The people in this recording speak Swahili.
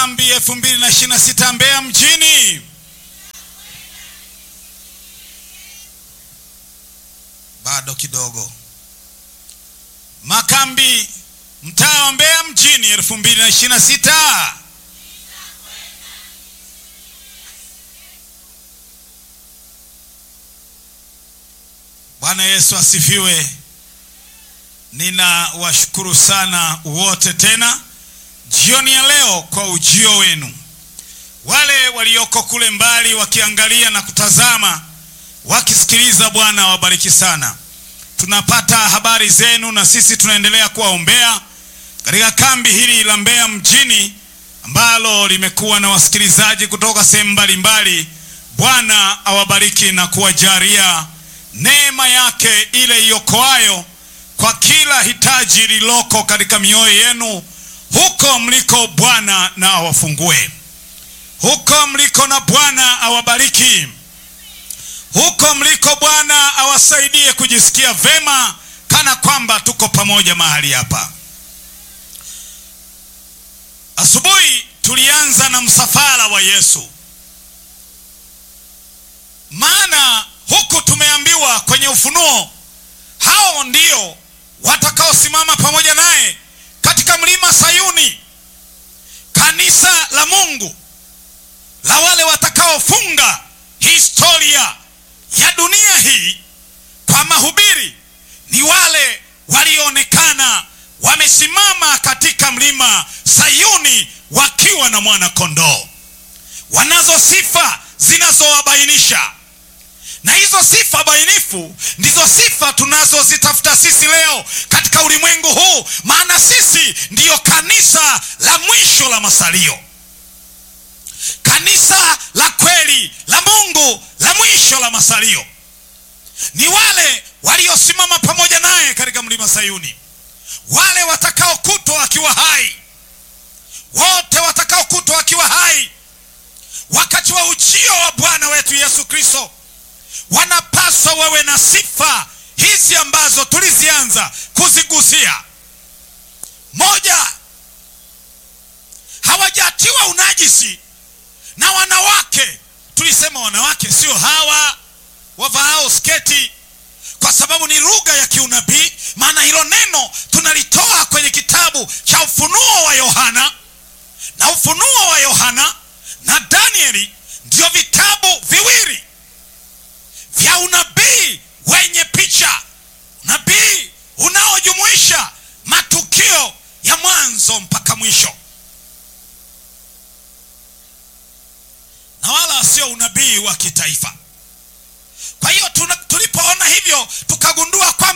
makambi elfu mbili na ishirini na sita Mbeya mjini. Bado kidogo. Makambi mtaa wa Mbeya mjini elfu mbili na ishirini na sita. Bwana Yesu asifiwe. Ninawashukuru sana wote tena jioni ya leo kwa ujio wenu. Wale walioko kule mbali wakiangalia na kutazama wakisikiliza, Bwana awabariki sana. Tunapata habari zenu na sisi tunaendelea kuwaombea katika kambi hili la Mbeya mjini ambalo limekuwa na wasikilizaji kutoka sehemu mbalimbali. Bwana awabariki na kuwajalia neema yake ile iokoayo kwa kila hitaji lililoko katika mioyo yenu huko mliko. Bwana na awafungue huko mliko, na Bwana awabariki huko mliko. Bwana awasaidie kujisikia vema, kana kwamba tuko pamoja mahali hapa. Asubuhi tulianza na msafara wa Yesu, maana huku tumeambiwa kwenye Ufunuo hao ndio watakaosimama pamoja naye katika mlima Sayuni, kanisa la Mungu la wale watakaofunga historia ya dunia hii kwa mahubiri. Ni wale walioonekana wamesimama katika mlima Sayuni wakiwa na mwana kondoo. Wanazo sifa zinazowabainisha na hizo sifa bainifu ndizo sifa tunazozitafuta sisi leo katika ulimwengu huu, maana sisi ndiyo kanisa la mwisho la masalio, kanisa la kweli la Mungu la mwisho la masalio. Ni wale waliosimama pamoja naye katika mlima Sayuni, wale watakaokutwa wakiwa hai, wote watakaokutwa wakiwa hai wakati wa ujio wa Bwana wetu Yesu Kristo wanapaswa wawe na sifa hizi ambazo tulizianza kuzigusia. Moja, hawajatiwa unajisi na wanawake. Tulisema wanawake sio hawa wavaao sketi, kwa sababu ni lugha ya kiunabii. Maana hilo neno tunalitoa kwenye kitabu cha Ufunuo wa Yohana, na Ufunuo wa Yohana na Danieli ndio vitabu viwili vya unabii wenye picha, unabii unaojumuisha matukio ya mwanzo mpaka mwisho, na wala sio unabii wa kitaifa. Kwa hiyo tulipoona hivyo tukagundua kwamba